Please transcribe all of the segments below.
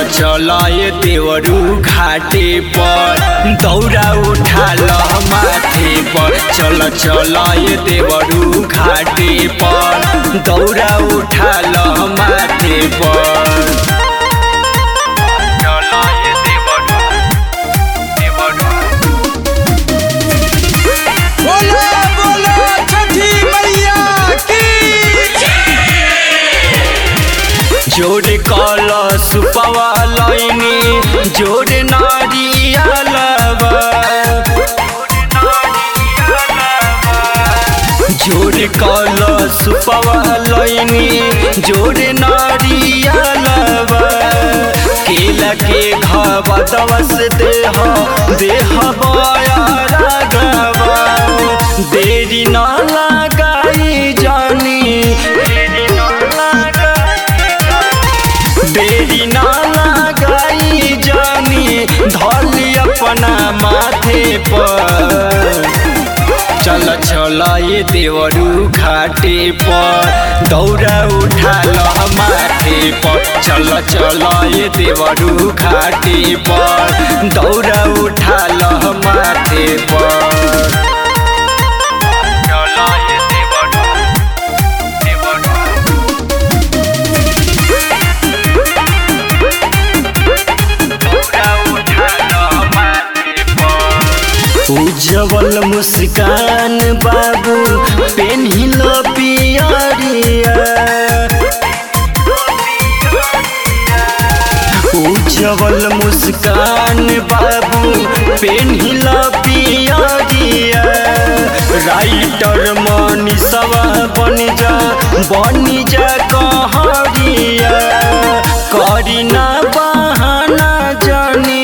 चल ये देवरू घाटे पर दौरा उठा ल माथे पर चल चल ये देवरू घाटे पर दौरा उठा ल माथे पर चल ये देवरू देवरू बोलो बोलो छठी मैया की जोड़े कल सुपवा लैनी जोड़े नारियलवा जोड़े कल सुपवा लैनी जोड़े नारियलवा केला के घावा दवस देह देह बयारा गवा देरी न लगाई जानी देरी न लगाई देरी ना लगाई जानी धली अपना माथे पर चल चल ये देवरू घाटे पर दौरा उठा ल माथे पर चल चल ये देवरू घाटे पर दौरा उठा ल माथे पर चल ये देवरू देवरू उज्जवल मुस्कान बाबू पेन्हिल पियरिया उज्जवल मुस्कान बाबू पेन्हिल पियरिया राइटर मनीषवा बन जा बन जा कहरिया करी ना बहाना जानी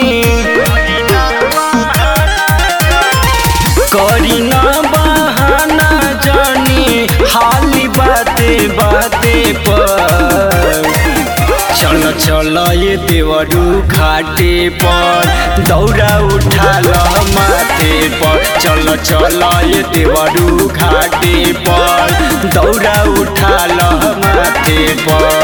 करी ना बहाना जानी हाली बाते बाते पर चल चल ये देवरू घाटे पर दौरा उठा ल माथे पर चल चल ये देवरू घाटे पर दौरा उठा ल माथे पर